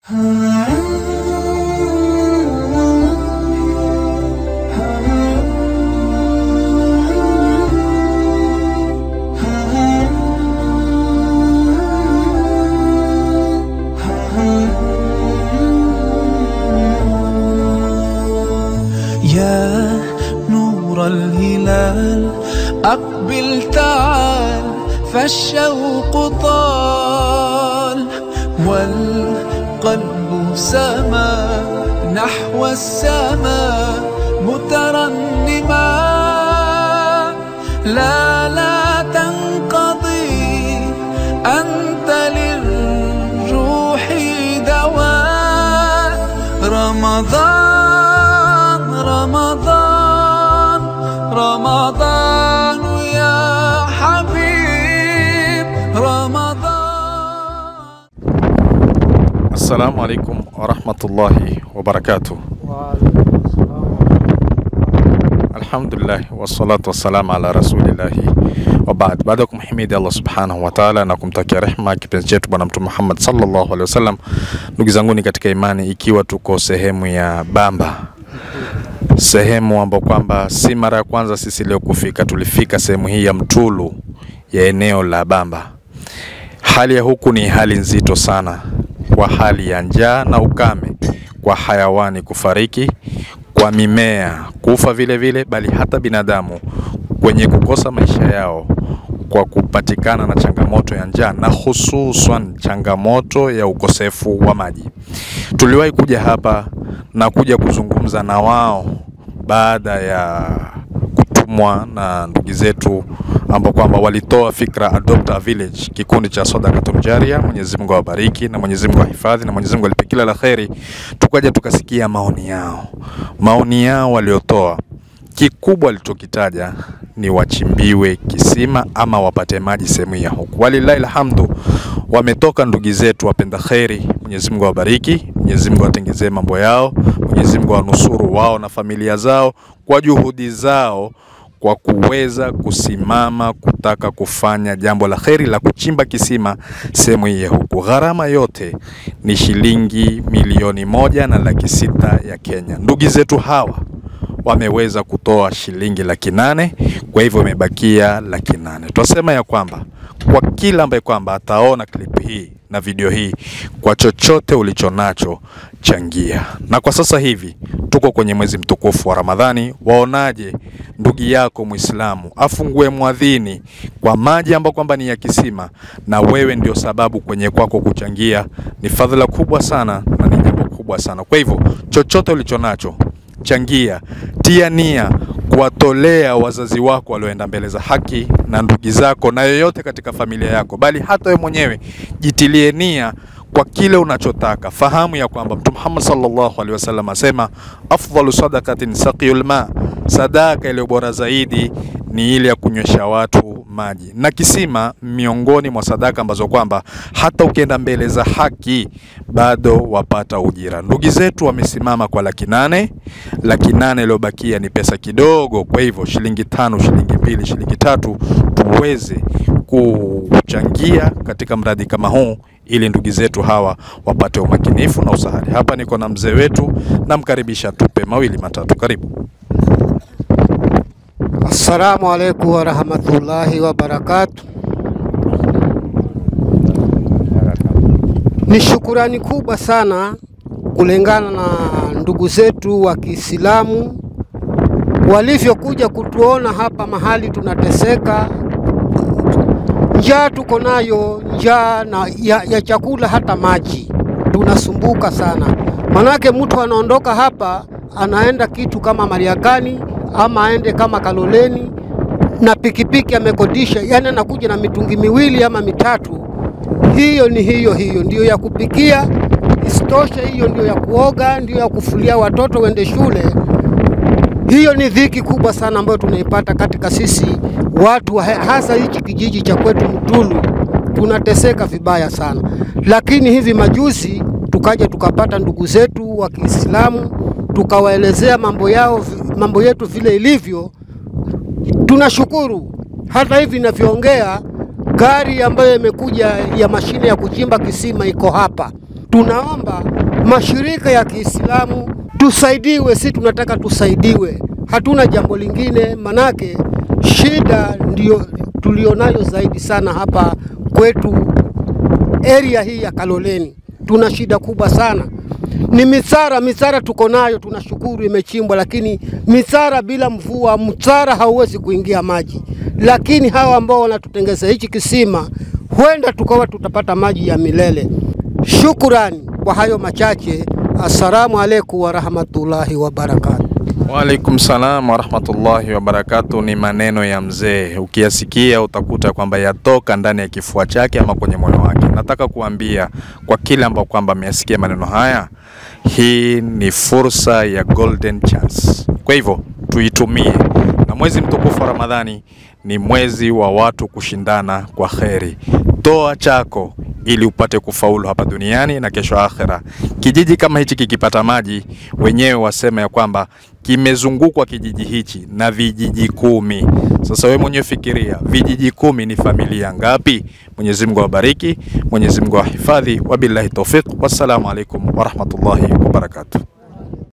يا نور الهلال أقبل تعال فالشوق طال والقلب سما نحو السماء مترنما لا لا تنقضي أنت للروح دواء رمضان رمضان رمضان يا حبيب رمضان Assalamu alaikum warahmatullahi wabarakatuh. Alhamdulillah wassalatu wassalamu ala rasulillahi wabaad. Baada ya kumhimidi Allah subhanahu wa taala na kumtakia rehma kipenzi chetu Bwana Mtume Muhammad sallallahu alaihi wasallam, ndugu zanguni katika imani, ikiwa tuko sehemu ya Bamba, sehemu ambapo kwamba si mara ya kwanza sisi leo kufika, tulifika sehemu hii ya Mtulu ya eneo la Bamba. Hali ya huku ni hali nzito sana, kwa hali ya njaa na ukame, kwa hayawani kufariki, kwa mimea kufa vile vile, bali hata binadamu kwenye kukosa maisha yao kwa kupatikana na changamoto ya njaa na hususan changamoto ya ukosefu wa maji. Tuliwahi kuja hapa na kuja kuzungumza na wao baada ya kutumwa na ndugu zetu ambao kwamba walitoa fikra Adopt a Village, kikundi cha Sadaqatul Jaria. Mwenyezi Mungu awabariki na Mwenyezi Mungu ahifadhi na Mwenyezi Mungu alipe kila la kheri. Tukaja tukasikia maoni yao, maoni yao waliotoa kikubwa alichokitaja ni wachimbiwe kisima ama wapate maji sehemu ya huku. Walillahi alhamdu, wametoka ndugu zetu wapenda kheri. Mwenyezi Mungu awabariki, Mwenyezi Mungu atengezee mambo yao, Mwenyezi Mungu awanusuru wao na familia zao kwa juhudi zao kwa kuweza kusimama kutaka kufanya jambo la kheri la kuchimba kisima sehemu hii ya huku. Gharama yote ni shilingi milioni moja na laki sita ya Kenya. Ndugu zetu hawa wameweza kutoa shilingi laki nane kwa hivyo imebakia laki nane Twasema ya kwamba kwa kila ambaye kwamba ataona clip hii na video hii, kwa chochote ulicho nacho changia. Na kwa sasa hivi tuko kwenye mwezi mtukufu wa Ramadhani, waonaje ndugu yako Muislamu afungue mwadhini kwa maji ambayo kwamba ni ya kisima, na wewe ndio sababu kwenye kwako kuchangia? Ni fadhila kubwa sana na ni jambo kubwa sana. Kwa hivyo chochote ulicho nacho changia, tia nia kuwatolea wazazi wako walioenda mbele za haki na ndugu zako na yoyote katika familia yako, bali hata wewe mwenyewe jitilie nia kwa kile unachotaka. Fahamu ya kwamba Mtume Muhammad sallallahu alaihi wasallam asema afdalu sadaqatin saqiyul ma, sadaka iliyo bora zaidi ni ile ya kunywesha watu maji, na kisima miongoni mwa sadaka ambazo kwamba hata ukienda mbele za haki bado wapata ujira. Ndugu zetu wamesimama kwa laki nane. Laki nane iliyobakia ni pesa kidogo, kwa hivyo shilingi tano, shilingi mbili, shilingi tatu tuweze kuchangia katika mradi kama huu ili ndugu zetu hawa wapate umakinifu na usahari. Hapa niko na mzee wetu, namkaribisha tupe mawili matatu. Karibu. Assalamu alaikum warahmatullahi wabarakatu. Ni shukurani kubwa sana kulingana na ndugu zetu wa Kiislamu walivyokuja kutuona hapa mahali tunateseka. Njaa tuko nayo, njaa na ya, ya chakula hata maji tunasumbuka sana. Manake mtu anaondoka hapa anaenda kitu kama Mariakani ama aende kama Kaloleni na pikipiki amekodisha, yani anakuja na mitungi miwili ama mitatu. Hiyo ni hiyo hiyo ndio ya kupikia, isitoshe hiyo ndio ya kuoga, ndio ya kufulia watoto wende shule. Hiyo ni dhiki kubwa sana ambayo tunaipata katika sisi watu wa- hasa hichi kijiji cha kwetu Mtulu, tunateseka vibaya sana. Lakini hivi majuzi tukaja tukapata ndugu zetu wa Kiislamu tukawaelezea mambo yao, mambo yetu vile ilivyo. Tunashukuru hata hivi ninavyoongea, gari ambayo imekuja ya mashine ya kuchimba kisima iko hapa Tunaomba mashirika ya Kiislamu tusaidiwe, si tunataka tusaidiwe, hatuna jambo lingine, manake shida ndio tulionayo zaidi sana hapa kwetu area hii ya Kaloleni, tuna shida kubwa sana ni mitsara. Mitsara tuko nayo, tunashukuru imechimbwa, lakini mitsara bila mvua, mtsara hauwezi kuingia maji. Lakini hawa ambao wanatutengeza hichi kisima, huenda tukawa tutapata maji ya milele. Shukurani kwa hayo machache. Assalamu alaikum warahmatullahi wabarakatuh. Waalaikum salam warahmatullahi wabarakatu. Ni maneno ya mzee, ukiyasikia utakuta kwamba yatoka ndani ya kifua chake ama kwenye moyo wake. Nataka kuambia kwa kile ambao kwamba ameyasikia maneno haya, hii ni fursa ya golden chance. Kwa hivyo tuitumie, na mwezi mtukufu wa Ramadhani ni mwezi wa watu kushindana kwa kheri. Toa chako ili upate kufaulu hapa duniani na kesho akhera. Kijiji kama hichi kikipata maji, wenyewe wasema ya kwamba kimezungukwa kijiji hichi na vijiji kumi. Sasa wewe mwenyewe fikiria, vijiji kumi ni familia ngapi? Mwenyezi Mungu awabariki, Mwenyezi Mungu awahifadhi. Wabillahi tawfiq, wassalamu alaikum warahmatullahi wabarakatuh.